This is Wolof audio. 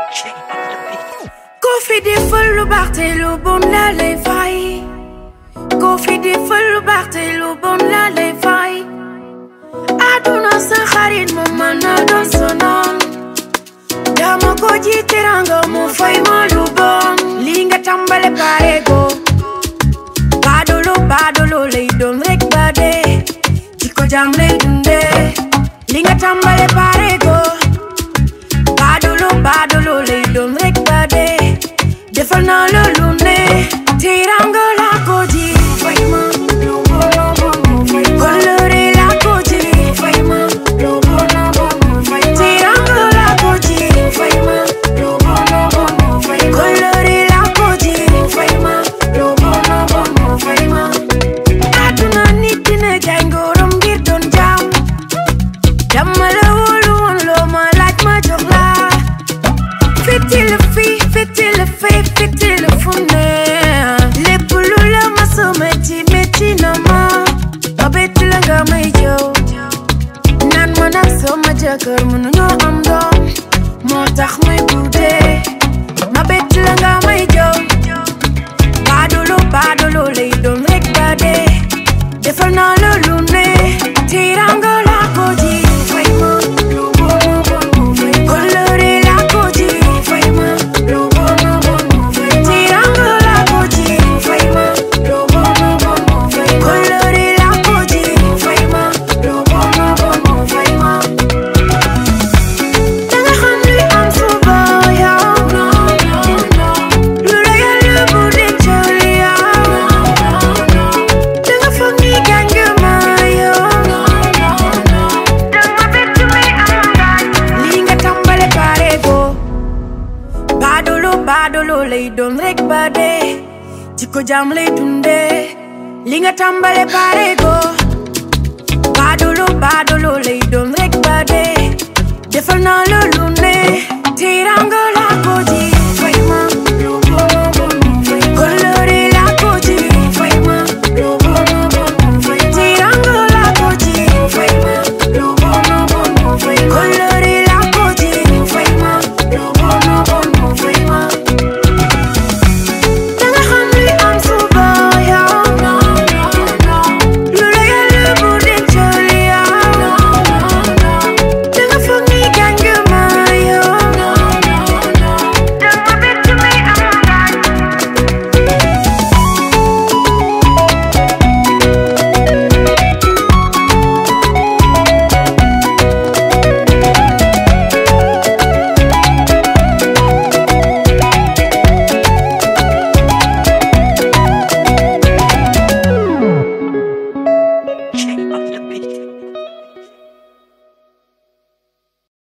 Ko fi defal lu baax te lu bon la lay fay Ko fi defal lu baax te lu bon la lay fay Aduna sa xarit mu mën na doon sa noon dama ko ji teranga mu fay ma lu bon li nga tàmbale pare go baadolo baadolo lay doon rek ba dee ci ko jam lay dundee li nga tàmbale pare go baadolo baadolo lay doon rek ba dee defal naa la lu ne teranga la ko ji fay ma lu bon lu bon mu fay ma kolore la ko ji fay ma lu bon lu bon mu fay ma teranga la ko ji fay ma lu bon lu bon mu fay ma kolore la ko ji fay ma lu bon lu bon mu fay ma aduna nit dina jaay ngorom ngir doon jaam dama la wóolu woon loo ma laaj ma jox la fitil fi fitil fi fitil fu ne lépp lu la ma sa metti metti na ma ma bett la nga may jëw naan ma nag sama jëkkër mënuñoo am doom moo tax may guddee ma bett la nga may jëw baadolo baadolo lay doon rek ba dee defal naa la lu ne tiranga la ko ji fay ma lu bon lu bon mu fay ma kolore la ko ji fay ma lu bon lu bon mu fay ma tiranga la ko ji fay ma lu bon lu bon mu fay ma kolore la ko ji fay ma lu bon lu bon mu fay ma danga xam li am suba yow lu la yàlla bu dencal yow danga foog ni gaañ nga ma yow danga bett mi am gaañ li nga tàmbale pare go baadolo baadolo lay doon rek ba dee jikko jam lay dundee li nga tàmbale pare go baadolo baadolo lay doon rek ba dee defal naa la lu ne tiranga